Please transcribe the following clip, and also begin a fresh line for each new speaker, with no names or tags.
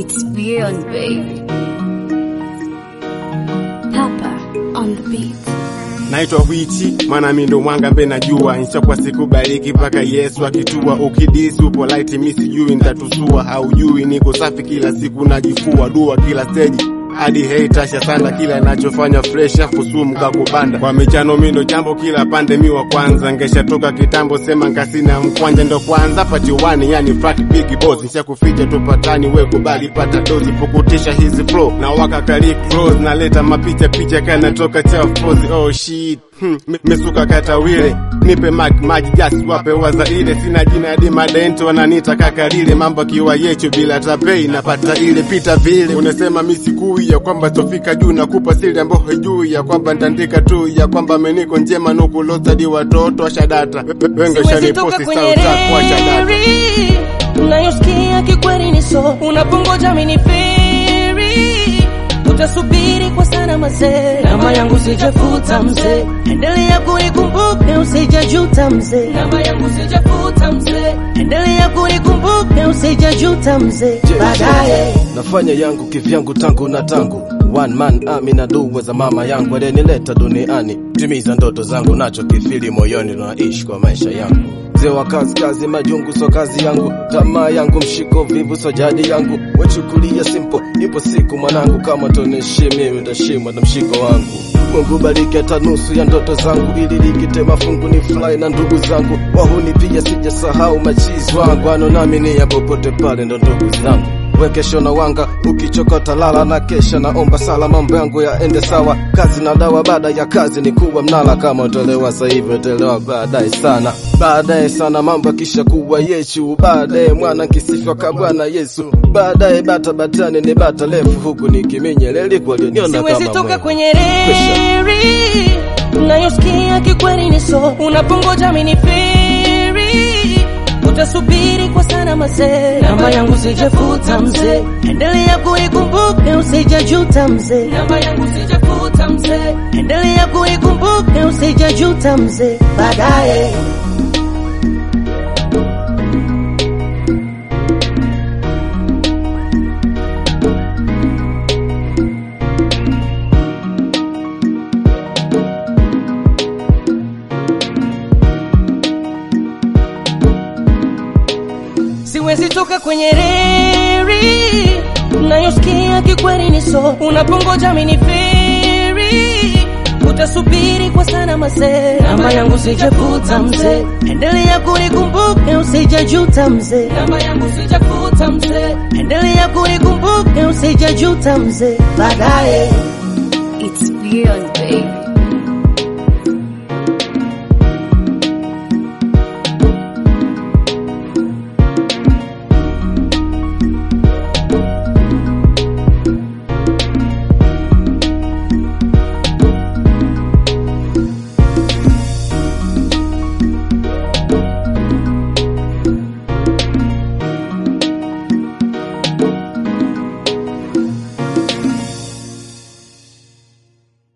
It's beyond, baby. Papa on the beat.
naitwa Wichi maana mi ndo mwanga mbe najua insha kwa siku bariki mpaka Yesu akitua. Ukidisi upo light, mi sijui nitatusua, haujui niko safi kila siku najifua dua kila stage hadi hei tasha sana kila nachofanya fresh afu sumu kakubanda kwa michano mindo jambo kila pande mi wa kwanza ngeshatoka kitambo sema nkasina mkwanja ndo kwanza pati wani yani frat big boss nisha kuficha tupatani we kubali pata dozi pukutisha hizi flow na waka kalik rose naleta mapicha picha kana toka chafozi oh shit Hmm, mi- misuka kata wile nipe mak maji just wape waza ile sina jina hadi madento wananiita kaka lile mambo kiwa yecho bila tapei napata ile pita vile unasema mi sikui ya kwamba tofika juu nakupa siri ambayo hujui ya kwamba ndandika tu ya kwamba meniko njema nukulozadi watoto washadata wengi
Siwezi toka
shaniposti
kwenye
sauta kwa shadata
reri unayosikia kikweli ni so unapongoja miniferi utasubiri kwa sana mazee namba yangu sijafuta mzee endelea kunikumbuka usijajuta mzee namba yangu sijafuta mzee endelea kunikumbuka usijajuta mzee baadaye
nafanya yangu kivyangu tangu na tangu one man army na dua za mama yangu aliyenileta duniani timiza ndoto zangu nacho kifili moyoni naishi kwa maisha yangu mzee wa kazi kazi majungu so kazi yangu tamaa yangu mshiko vivu so jadi yangu wachukulia simple ipo siku mwanangu kama toneshimi utashimwa na mshiko wangu Mungu bariki hata nusu ya ndoto zangu ili likite mafungu ni fly na ndugu zangu wahuni pia sijasahau machizi wangu ano nami ni ya popote pale ndo ndugu zangu wekesho na wanga ukichokota lala na kesha naomba sala mambo yangu yaende sawa kazi na dawa baada ya kazi ni kuwa mnala kama utolewa sasa hivi utolewa baadaye sana baadaye sana mambo kisha kuwa yechu baadaye mwana kisifwa ka bwana yesu baadaye bata batani ni bata refu huku nikiminyeleli walioniona
siwezi
kama
toka
mwewe.
kwenye reri unayosikia kikweli ni so unapongoja miniferi utasubiri kwa sana mazee namba yangu sijafuta mzee endelea kunikumbuka usijajuta mzee namba yangu sijafuta mzee endelea kunikumbuka usijajuta mzee baadaye siwezi toka kwenye reri unayosikia kikweli ni so unapongoja miniferi utasubiri kwa sana mazee namba yangu sijafuta mzee endelea kunikumbuka usijajuta mzee namba yangu sijafuta mzee endelea kunikumbuka usijajuta mzee baadaye
It's beyond, baby.